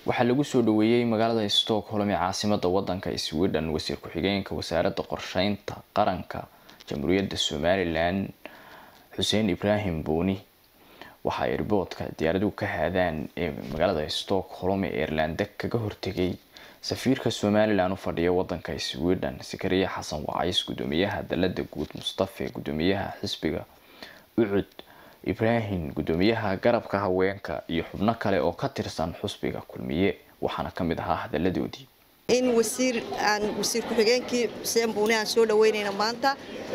waxaa lagu soo dhaweeyey magaalada stockholm ee caasimada wadanka sweden wasiir ku-xigeenka wasaaradda qorsheynta qaranka jamhuuriyadda somalilan xuseen ibraahim buuni waxaa airboodka diyaaraduhu ka haadaan ee magaalada stockholm ee ireland kaga hortegay safiirka somalilan u fadhiya wadanka sweden sakariya xasan wacays gudoomiyaha dalada guud mustafe gudoomiyaha xisbiga ucud ibraahim gudoomiyaha garabka haweenka iyo xubno kale oo ka tirsan xusbiga kulmiye waxaana ka mid ahaa hadaladoodii in wasiir aan wasiir ku-xigeenkii xuseen buune aan soo dhaweynayna maanta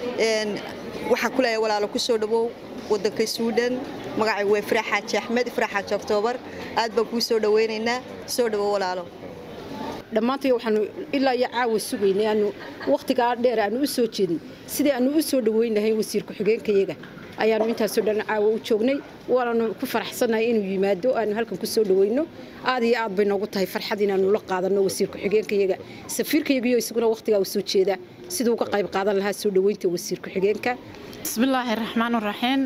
waxaan ku leeyahay walaalo ku soo dhawow wadanka sweden magacay waa ifraax xaaji axmed ifraax xaaji oktoobar aad baan kuu soo dhaweynaynaa soo dhawow walaalo dhammaantay waxaanu ilaa iyo caawa sugaynay aanu wakhtigaa dheer aanu u soo jeedin sidii aanu u soo dhaweyn lahayn wasiir ku-xigeenkayaga ayaanu intaasoo dhan caawa u joognay waananu ku faraxsannahay inuu yimaado aanu halkan ku soo dhaweyno aad iyo aad bay noogu tahay farxad inaanu la qaadanno wasiir ku-xigeenkayaga safiirkayagiyo isaguna wakhtigaa u soo jeeda siduu uga qayb qaadan lahaa soo dhaweynta wasiir ku-xigeenka bismillaahi raxmaan raxiim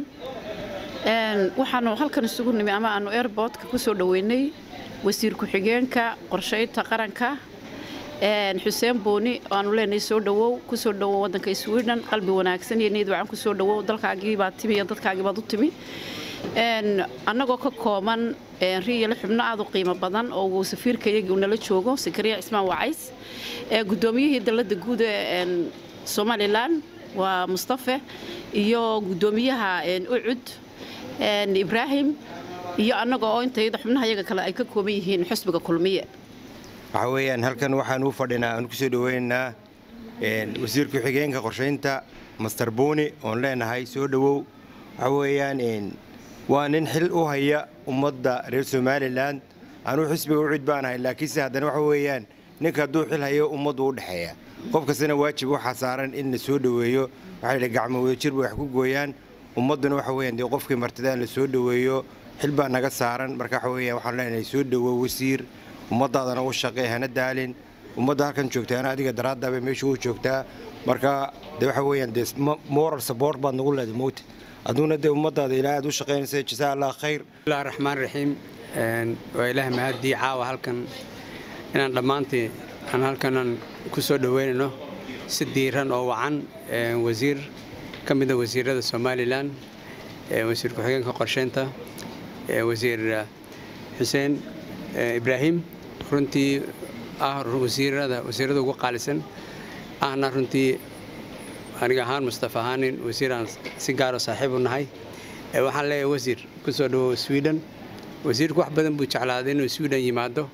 waxaanu halkan isugu nimi ama aanu airboodka ku soo dhaweynay wasiir ku-xigeenka qorsheynta qaranka xuseen booni aanu leenahay soo dhawow kusoo dhawow wadanka sweden qalbi wanaagsan iyo niyad wacan kusoo dhawow dalkaagiibaad timi iyo dadkaagiibaad u timi annagoo ka kooban riyale xubno aad u qiimo badan oo uu safiirkayagii uu nala joogo sakariya cismaan wacays gudoomiyihii dalada guud ee somalilan waa mustafe iyo gudoomiyaha ucud ibraahim iyo annaga oo intayada xubnaha yaga kale ay ka kooban yihiin xusbiga kulmiye waxa weeyaan halkan waxaan u fadhinaa aan ku soo dhaweynaynaa wasiir ku-xigeenka qorshaynta master buuni oon leenahay soo dhowow waxa weeyaan waa nin xil u haya ummadda reer somalilan anuu xisbiga u cid baanahay laakiinse haddana waxa weeyaan ninka hadduu xil hayo ummaddu u dhexeeya qof kastana waajib waxaa saaran in la soo dhoweeyo waxaa yidhi gacmo wadajir bay wax ku gooyaan ummadduna waxa weeyaan dee qofkii martida in la soo dhoweeyo xil baa naga saaran marka waxa weeyaan waxaan leenahay soo dhowow wasiir ummadaadana u shaqee hana daalin ummadda halkan joogtaana adiga daraaddaabay meesha u joogtaa marka de waxa weeyaan dee moral support baad nagu leedahay mowta aduguna dee ummadaada ilaa aad u shaqaynaysa jasaa allah khayr bismillahi raxmaan raxiim waa ilaah mahadii caawa halkan inaan dhammaantii aan halkanan ku soo dhoweynayno si diiran oo wacan wasiir ka mida wasiirada somalilan wasiir ku-xigeenka qorsheynta wasiir xuseen ibraahim runtii ah wasiirada wasiirada ugu qaalisan ahna runtii aniga ahaan mustafa ahaanin wasiiraan si gaaro saaxiib u nahay waxaan leeyahay wasiir ku soo dhawow sweden wasiirku wax badan buu jeclaaday inuu sweden yimaado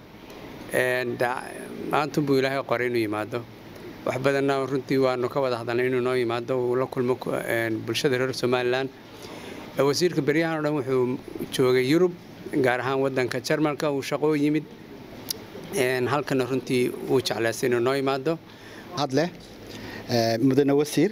maantun buu ilaahay qoray inuu yimaado wax badanna runtii waanu ka wada hadalnay inuu noo yimaado uu la kulmo bulshada reer somalilan wasiirka beryahan o dhan wuxuu joogay yurub gaar ahaan wadanka jarmalka uu shaqoo yimid halkana runtii uu jeclaystay inuu noo yimaado hadleh mudane wasiir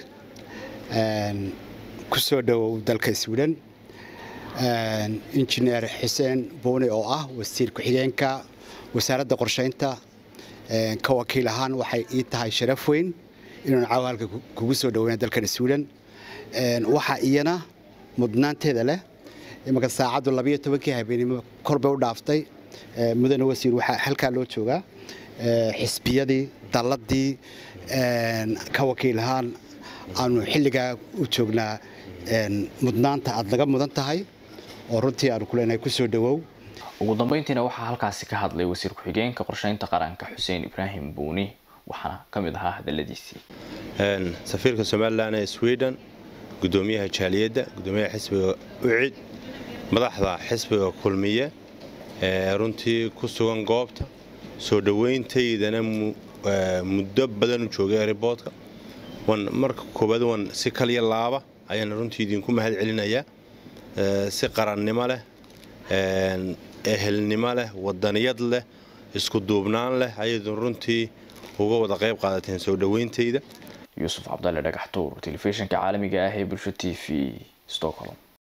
ku soo dhowow dalka sweden injineer xuseen buuni oo ah wasiir ku-xigeenka wasaaradda qorshaynta ka wakiil ahaan waxay ii tahay sharaf weyn inuun caawa halka kugu soo dhoweyna dalkan sweden waxaa iyana mudnaanteeda leh imanka saacaddu labayo tobankii habeenimo korbay u dhaaftay mudane wasiir waxaa halkaa loo joogaa xisbiyadii dalladii ka wakiil ahaan aanu xilligaa u joognaa mudnaanta aad laga mudan tahay oo runtii aanu ku leenahay ku soo dhowow ugu dambeyntiina waxaa halkaasi ka hadlay wasiir ku-xigeenka qorsheynta qaranka xuseen ibraahim buuni waxaana ka mid ahaa hadaladiisii safiirka somalilan ee sweden gudoomiyaha jaaliyadda gudoomiyaha xisbiga ucid madaxda xisbiga kulmiye ee runtii ku sugan goobta soo dhoweyntaydana muddo badan u joogay eriboodka wan marka koowaad wan si kalya laaba ayaana runtii idinku mahad celinayaa si qarannimo leh ehelnimo leh wadaniyad leh isku duubnaan leh ayaydun runtii uga wada qayb qaadateen soo dhoweyntayda yuusuf cabdalle dhagaxtuur telefishinka caalamiga ah ee bulsho t v stockholm